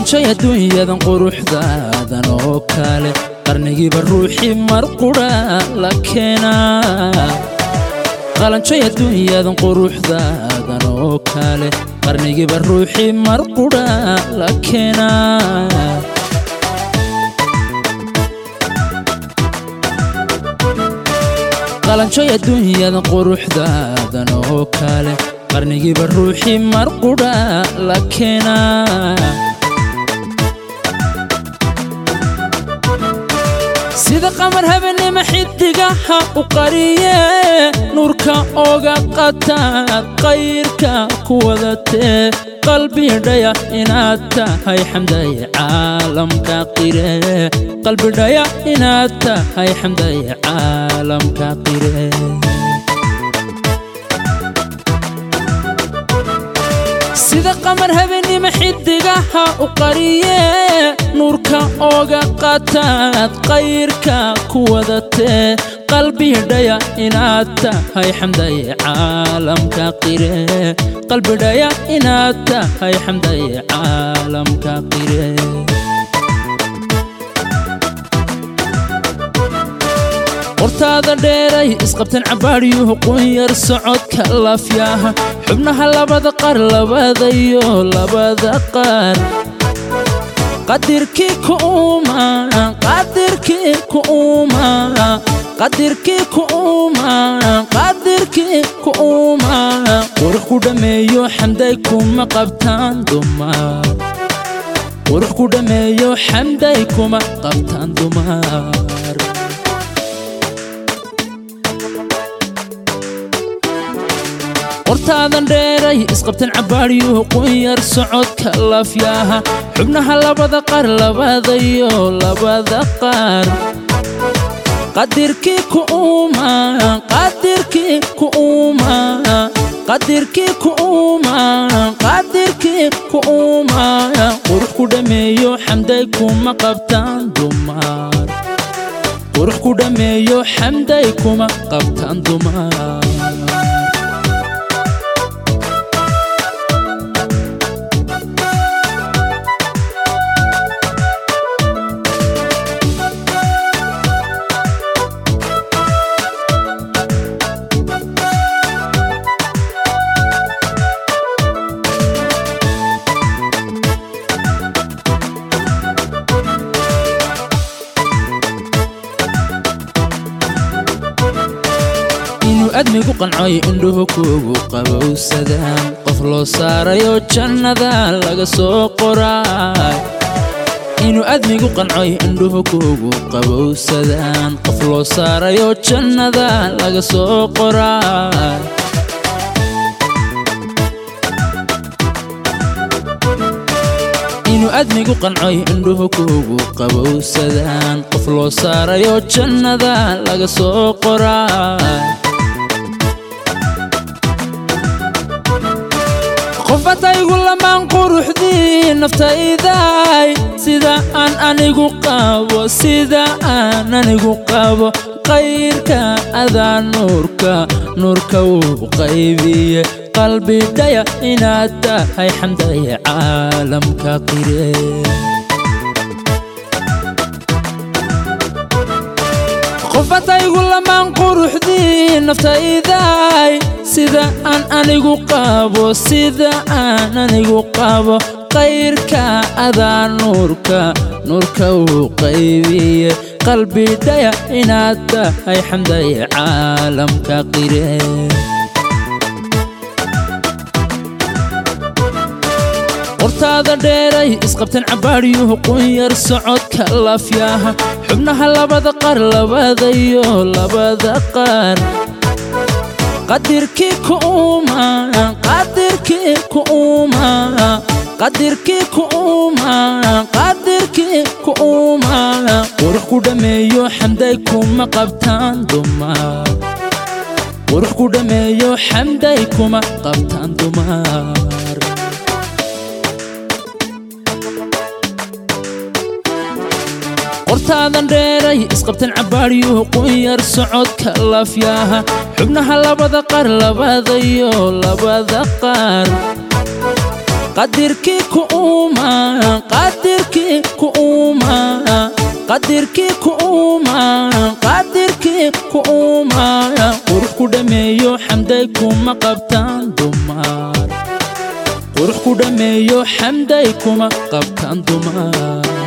qalanjoy adduunyadan quruxdaadan oo kale qarnigiiba ruuxii mar qudha la keenaa qalanjoy adduunyadan quruxdaadan oo kale qarnigiiba ruuxii mar qudha la keenaa qalanjoy adduunyadan quruxdaadan oo kale qarnigiiba ruuxii mar qudha la keenaa sida qamar habeenima xidigaha u qariye nuurka oga qataad qayrka ku wadatee qalbidhaya inaad tahay xamday caalamka qire qalbidhaya inaad tahay xamday caalamka qire sida qamar habeenima xidigaha u qariye nuurka oga qataad qayrka ku wadatee qalbidhaya inaad tahay xamday caalamka qire qalbidhaya inaad tahay xamday caalamka qire qortaada dheeray isqabtan cabbaadhyuhu qunyar socodka laafyaha xubnaha labada qaar labadayo labada qaar qadirkii kuuma qadirkii kuuma qadirkii kuuma qadirkii kuuma qurux ku dhammeeyo xamday kuma qabtaan dumar qurux ku dhammeeyo xamday kuma qabtaan dumar qortaadan dheeray isqabtan cabbaadhyuhu qunyar socodka laafyaha xubnaha labada qaar labadayo labada qaar qadirkii kuuma qadirkii kuuma qadirkii kuuma qadirkii kuuma qurux ku dhammeeyo xamday kuma qabtaan dumar qurux ku dhammeeyo xamday kuma qabtaan dumar inuu admigu qancoy indhuhu kuugu qabowsadaan qof loo saarayo jannada laga soo qoraay inuu admigu qancoy indhuhu kuugu qabowsadaan qof loo saarayo jannada laga soo qoraay inuu admigu qancoy indhuhu kuugu qabowsadaan qof loo saarayo jannada laga soo qoraay qofataygu lamaan quruxdii naftaydaay sida aan anigu qabo sida aan anigu qabo qayrka adaa nuurka nuurka wuu qaybiye qalbidhaya inaad tahay xamday caalamka qire qofataygu lamaan quruxdii naftaydaay sida aan anigu qabo sida aan anigu qabo qayrka adaa nuurka nuurka wuu qaybiye qalbidhaya inaad tahay xamday caalamka qire qortaada dheeray isqabtan cabbaadhyuhu qunyar socodka laafyaha xubnaha labada qaar labadayo labada qaar qadirkii kuuma qadirkii kuuma qadirkii kuuma qadirkii kuuma qurux ku dhammeeyo xamday kuma qabtaan dumar qurux ku dhammeeyo xamday kuma qabtaan dumar qortaadan dheeray isqabtan cabbaadhyuhu qunyar socodka laafyaha xubnaha labada qaar labadayo labada qaar qadirkii ku uuma qadirkii ku uuma qadirkii ku uuma qadirkii ku uuma qurux ku dhameeyo xamday kuma qabtaan dumar qurux ku dhameeyo xamday kuma qabtaan dumar